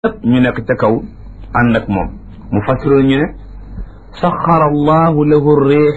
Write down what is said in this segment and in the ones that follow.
ñu nekk ca kaw ànd ak moom mu fassiroon ñu ne saxara allahu lahu riix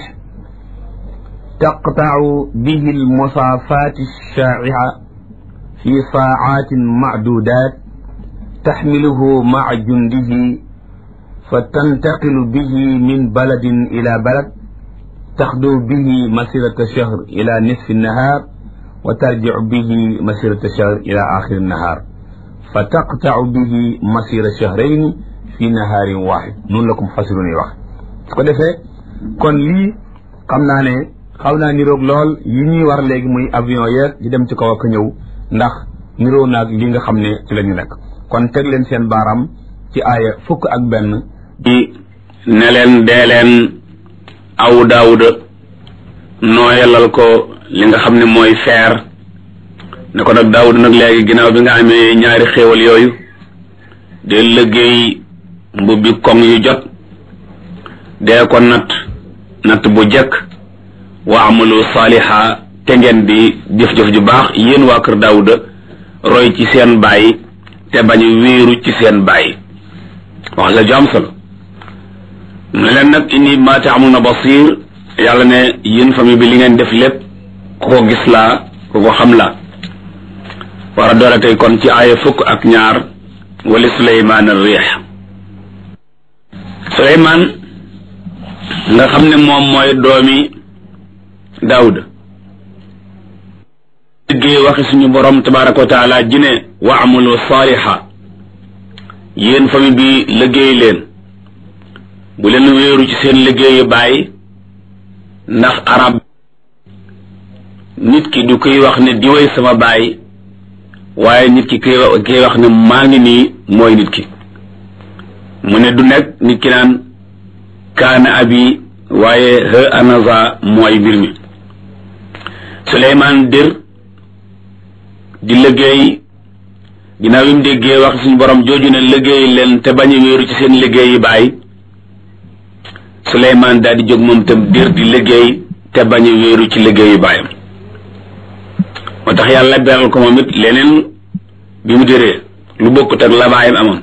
taqtau bihi almusaafaat alshaa'ica fi saacaatin macduudaat taxmiluhu maca jundihi fa tantaqilu bihi min baladin ila balad taxdu bihi masirata shahr ila nisfi nnahaar wa tarjicu bihi masirata shahr ila axiri nnahaar fa taqtau bihi masira shahrayni fi nahaarin waaxid noonu la ko mufassirun yi wax su ko defee kon lii xam naa ne xaw naa niroog lool yi ñuy war léegi muy avion yeeg di dem ci kaw ak ñëw ndax niroo naag li nga xam ne ci la ñu nekk kon teg leen seen baaraam ci aaya fukk ak benn di ne leen dee leen aw daawuda nooyalal ko li nga xam ne mooy feer ne ko nag daawud nag léegi ginnaaw bi nga amee ñaari xéewal yooyu de liggéey mbubbi koŋ yu jot dee ko natt natt bu jekk wa amalu saaliha te ngeen di jëf-jëf ju baax yéen waa kër daawuda roy ci seen baay te bañ wéeru ci seen baay wax la ju am solo ne leen nag inni ma taamuna basir yàlla ne yéen famille bi li ngeen def lépp ku ko gis laa ku ko xam laa war a doole tey kon ci aaya fukk ak ñaar wali suleymaan al riix suleymaan nga xam ne moom mooy doomi daawuda liggéey waxi suñu borom tabaraka wa taala ji ne wa amalu saaliha yéen famille bi liggéey leen bu leen wéeru ci seen liggéeyu bàyyi ndax arab nit ki du koy wax ne diwéy sama bàyyi waaye nit ki koy koy wax ne maa ngi nii mooy nit ki mu ne du nekk nit ki naan kaana abi waaye he anaza mooy mbir mi Suleymaan dir di liggéey ginnaaw bi mu déggee wax suñu borom jooju ne liggéey leen te bañ a wéeru ci seen liggéeyi baay Suleymaan daal di jóg moom tam dir di liggéey te bañ a wéeru ci liggéeyu baayam moo tax yàlla beral ko moom it leneen bi mu déree lu bokkut ak la baayam amoon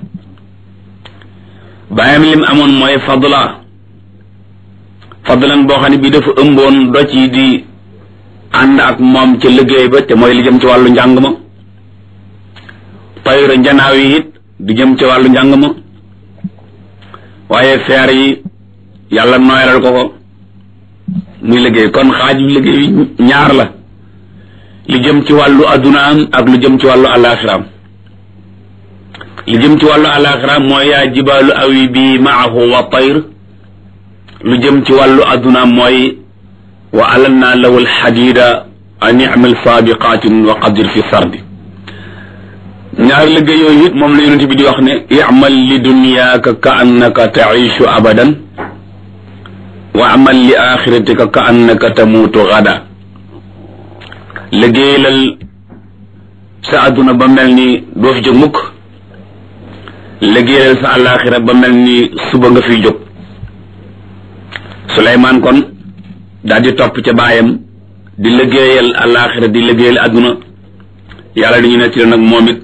baayam lim amoon mooy fadla fadlan boo xam ne bii dafa ëmboon doj yi di ànd ak moom ca liggéey ba te mooy li jëm ci wàllu njàng ma tayra njanaaw yi it di jëm ci wàllu njàng ma waaye feer yi yàlla nooyalal ko ko muy liggéey kon xaaj bi liggéey ñaar la li jëm ci wàllu addunaam ak lu jëm ci wàllu alaxiraam li jëm ci wàllu alaxiraam mooy yaa jibaalu awi bi maahu wa tayr lu jëm ci wàllu addunaam mooy wa alanna lahu alxadida an imal saabiqatin wa qadir fi sardi ñaari liggéey yooyu it moom la yonente bi di wax ne imal li dunyaaka ka annaka taishu abadan wa amal li axiratika ka annaka tamuutu gada liggéeyalal sa àdduna ba mel ni doo fi jóg mukk liggéeyalal sa àllaaxira ba mel ni suba nga fiy jóg Suleymaan kon daal di topp ca baayam di liggéeyal àllaaxira di liggéeyal àdduna yàlla dañu nettali nag moom it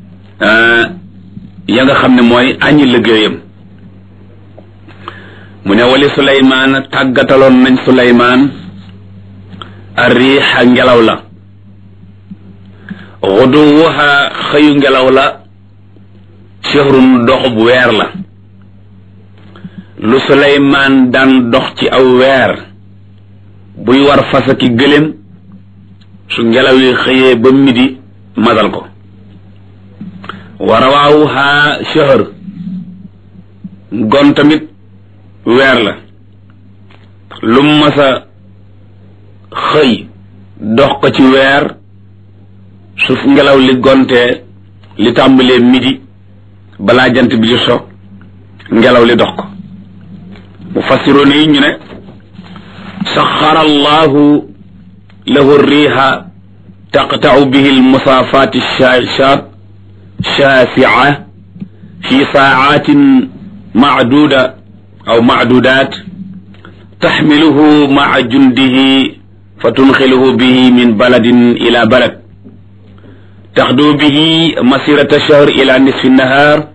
ya nga xam ne mooy añi liggéeyam mu ne wali Suleymaan tàggataloon nañ Suleymaan arriixa ngelaw la xuduwuha xëyu ngelaw la shahrun doxub weer la lu suleymaan daan dox ci aw weer buy war fasa ki gëléem su ngelaw yi xëyee ba midi matal ko wa rawaawuha shahr gon tamit weer la lu masa xëy dox ko ci weer su ngelaw li gontee li tàmbalee midi balaa jant bi di so ngelaw li dox ko mu fassiroon yi ñu ne saxara allahu lahu riiha taqtau bihi almusaafaat shaashaat shaasia fi saacatin macduuda aw macduudaat taxmiluhu maca jundihi fa tunxiluhu bihi min baladin ila balad taxdu bihi masirata shahr ila nisfi nahar